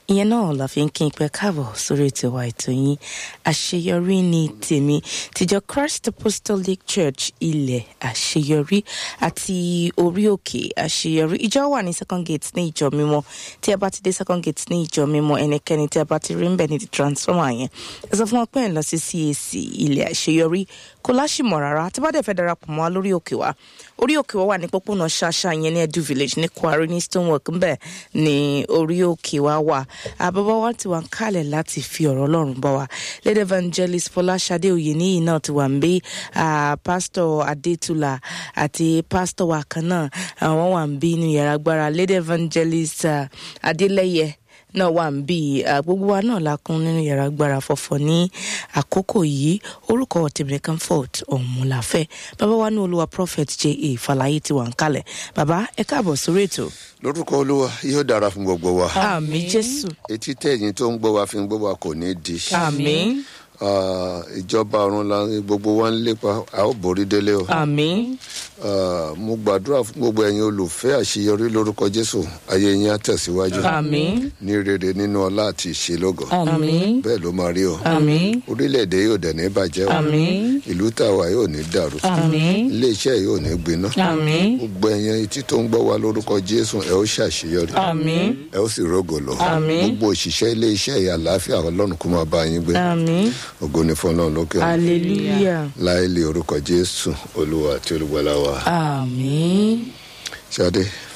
ìyẹn náà la fi ń kí n pẹ́ káàbọ̀ sórí ètò wa ètò yín àṣeyọrí ní tèmi tìjọ Christ Apostolic Church ilẹ̀ àṣeyọrí àti orí òkè àṣeyọrí ìjọ wà ní second gate ní ìjọ mímọ́ tí ẹ bá ti dé second gate ní ìjọ mímọ́ ẹnikẹ́ni tí ẹ bá ti rí ń bẹ̀ ní ti transformer yẹn ẹ sọ fún wọn pé ẹ ń lọ sí CAC ilẹ̀ àṣeyọrí kò láṣìmọ̀ rárá tí bá dẹ̀ fẹ́ darapọ̀ mọ́ wa lórí òkè wa orí òkè wa wà ní pópónà ṣáṣá yẹn ní Edu Village ní Kwari ní Stonework ńbẹ̀ ní orí òkè wa wà àbábá wa ti wà ń kálẹ̀ láti fi ọ̀rọ̀ Ọlọ́run bá wa lady evangelist Fọláṣadé Oyèníyì náà ti wà ń bí pásítọ̀ Adétúlà àti pásítọ̀ wa kan náà àwọn wà ń bí inú yàrá agbára lady evangelist uh, Adélẹ́yẹ náà wà ń bí gbogbo wa náà la kún nínú yàrá agbára fọ̀fọ̀ ní àkókò yìí orúkọ tèmi comfort ọ̀mùláfẹ́ bàbá wa ní olúwa prophet j a fàlàyé ti wà ń kalẹ̀ bàbá ẹ káàbọ̀ sórí ètò. lórúkọ olúwa yóò dára fún gbogbo wa àmín jésù etí tẹ̀yìn tó ń gbọ́ wa fi ń gbọ́ wa kò ní di àmín Ah, ìjọba ọ̀run la gbogbo wa ń lépa a ó borí délé o àmín Ah, mo gbàdúrà fún gbogbo ẹ̀yin olùfẹ́ àṣeyọrí lórúkọ jésù ayé yín á tẹ̀síwájú àmín ní rere nínú ọlá àti ìṣelógo àmín bẹ́ẹ̀ ló máa rí o àmín orílẹ̀-èdè yóò dẹ̀ ní bàjẹ́ o àmín ìlú tàwa yóò ní dàrú àmín iléeṣẹ́ yóò ní gbiná àmín gbogbo ẹ̀yin etí tó ń gbọ́ wa lórúkọ jésù ẹ ó ṣàṣeyọrí àmín ẹ ó sì rógò lọ Àmín. gbogbo òṣìṣẹ́ iléeṣẹ́ ìyá àlàáfíà ọlọ́run kó máa bá yín gbé àmín ògo ni fún ọlọ́run lókè ọ̀run hallelujah láìlè orúkọ jésù olúwa àti olùgbàlà wa àmín ṣadé